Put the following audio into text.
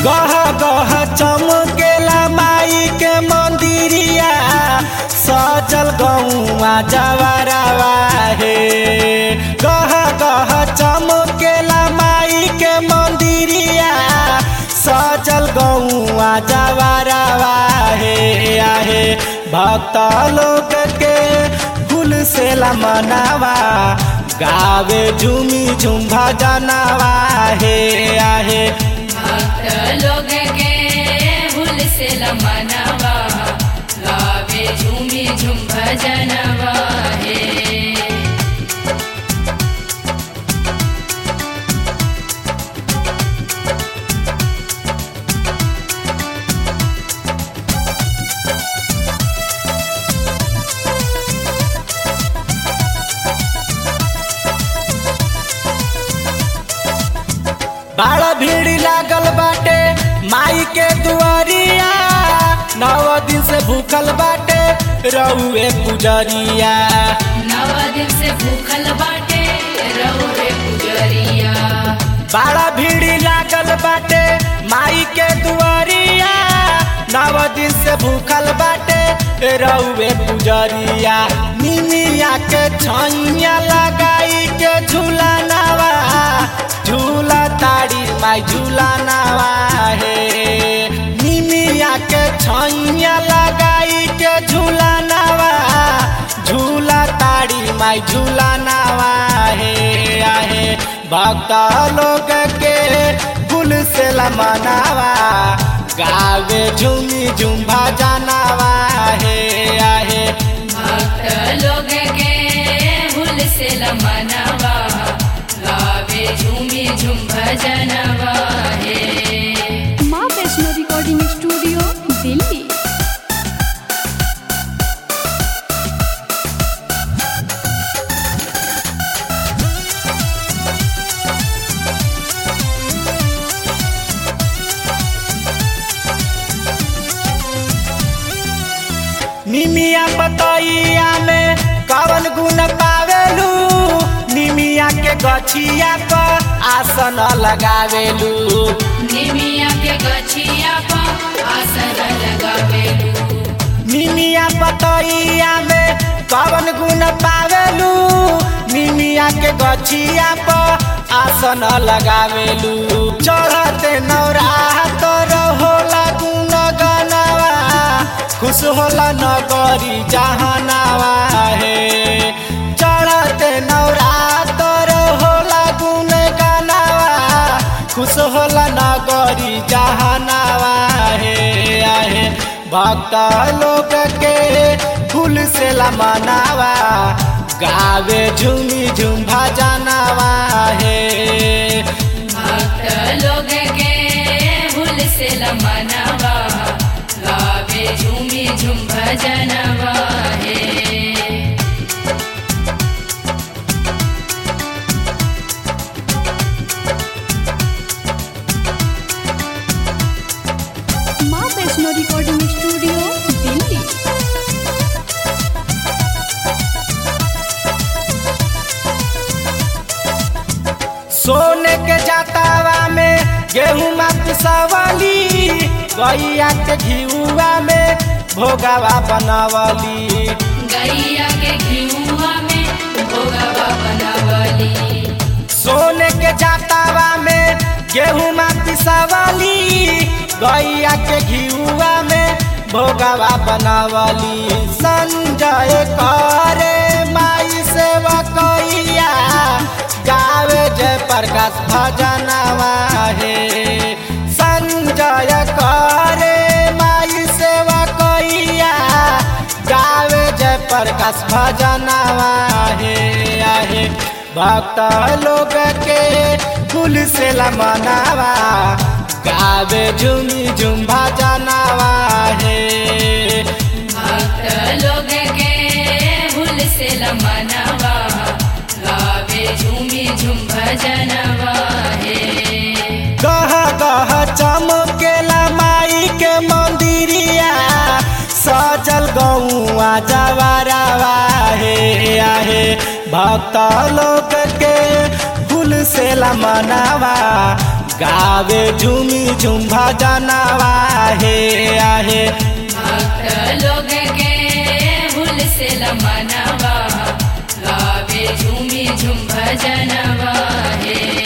गह गह चमकेला माई के मंदिरिया सजल गौआ जवरवा हे गह गह चमकेला माई के मंदिरिया सजल गौआ जवरवा हे आहे भक्त लोग के फूल से मनावा गावे झूमी झूम भजनवा हे आहे भक्त लोग के भूल से लमनवा गावे झूमी झूम भजनवा हे बड़ा भीड़ लागल बाटे माई के दुआरिया नौ दिन से भूखल बाटे रउए पुजरिया नव दिन से भूखल बाटे रहुए पुजरिया बड़ा भीड़ लागल बाटे माई के दुआरिया नौ दिन से भूखल बाटे रउए पुजरिया निमिया के छैया लगाई के झूला नवा झूला ताड़ी माई झूला नवा हे निमिया के छैया लगाई के झूला नवा झूला ताड़ी माई झूला नवा हे आहे भक्त लोग के फूल से मनावा गावे झूमी झूम भजनवा हे आहे भक्त लोग के भूल से लमनवा गावे झूमी झूम भजनवा हे माँ वैष्णो रिकॉर्डिंग स्टूडियो दिल्ली निमिया पतैया में कवन गुण पावेलू निमिया के गछिया पर आसन लगावेलू निमिया के गछिया पर आसन लगावेलू निमिया पतैया में कवन गुण पावेलू निमिया के गछिया पर आसन लगावेलू चढ़ते नौरा तोर होला गुण गनवा खुश होला नगरी जहनावा हे चढ़ते नौरा तोर होला गुण गनवा खुश होला नगरी जहनावा हे आहे भक्त लोग के फूल से मनावा गावे झूमी झूम भजनवा हे भक्त लोग के भूल से लमनवा गावे झूमी झूम भजनवा हे माँ वैष्णो रिकॉर्डिंग स्टूडियो दिल्ली सोने के जातावा में गेहूं मत सवाली गैया के घिउआ में भोगावा बनवली गैया के घिउआ में भोगवा बनावली सोने के जातावा में गेहूं मत सवाली गैया के घिउआ में भोगावा बनवली संजय करे माई सेवा कैया गावे जय प्रकाश भजनवा हे संजय करे माई सेवा कैया गावे जय प्रकाश भजनवा हे आहे भक्त लोग के फूल से मनावा गावे झूमी झूम भजनवा हे भक्त लोग के भूल से लमनवा गावे झूमी झूम भजनवा हे गह गह चमकेला माई के मंदिरिया सजल गौआ जवारावा हे आहे भक्त लोग के फूल से मनावा गावे झूमी झूम भजनवा हे आहे भक्त लोग के हुल से लमनवा गावे झूमी झूम भजनवा हे